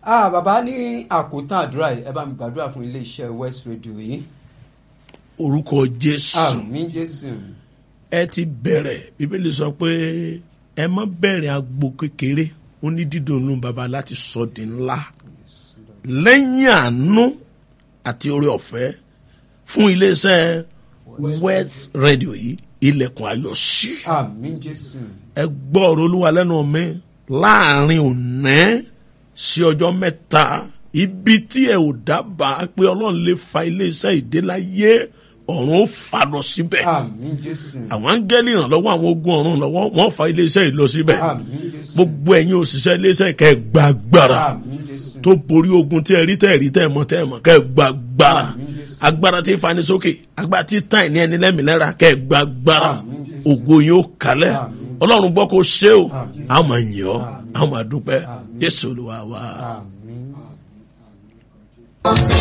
ah bàbá ní àkótán àdúrà yìí ẹ bá mi gbàdúrà fún iléeṣẹ́ West Radio yìí orúkọ jésù àmín jésù ẹ ti bẹ̀rẹ̀ bíbélì sọ pé ẹ má bẹ̀rẹ̀ agbo kékeré ó ní dídùn inú baba láti sọ di ńlá lẹ́yìn àánú àti oore ọ̀fẹ́ fún iléeṣẹ́ West Radio yìí ilẹ̀kùn ayọ̀ sí àmín jésù ẹ gbọ́ ọ̀rọ̀ olúwa lẹ́nu mi láàrin òní sí ọjọ́ mẹ́ta ibi tí ẹ ò dábàá pé ọlọ́run lè fa iléeṣẹ́ ìdéláyé ọ̀run ó fà lọ síbẹ̀ àmín jésù àwọn áńgẹ́lì ìrànlọ́wọ́ àwọn ogun ọ̀run lọ́wọ́ wọ́n fa iléeṣẹ́ yìí lọ síbẹ̀ àmín jésù gbogbo ẹ̀yin òṣìṣẹ́ iléeṣẹ́ kẹ́ ẹ gba agbára àmín jésù tó borí ogun tí ẹ rí tẹ́ ẹ rí tẹ́ ẹ mọ̀ tẹ́ ẹ mọ̀ kẹ́ ẹ gba agbára Àmín Jésù. agbára tí ń fani sókè agbára tí tàn ní ẹni lẹ́mìlẹ́ra kẹ́ ẹ gba agbára Àmín Jésù. ògo yín ó kalẹ̀ Àmín. ọlọ́run gbọ́ kó ṣe o Àmín. a máa yìn ọ́ a máa dúpẹ́ Àmín. Jésù Olúwa wa. àmín.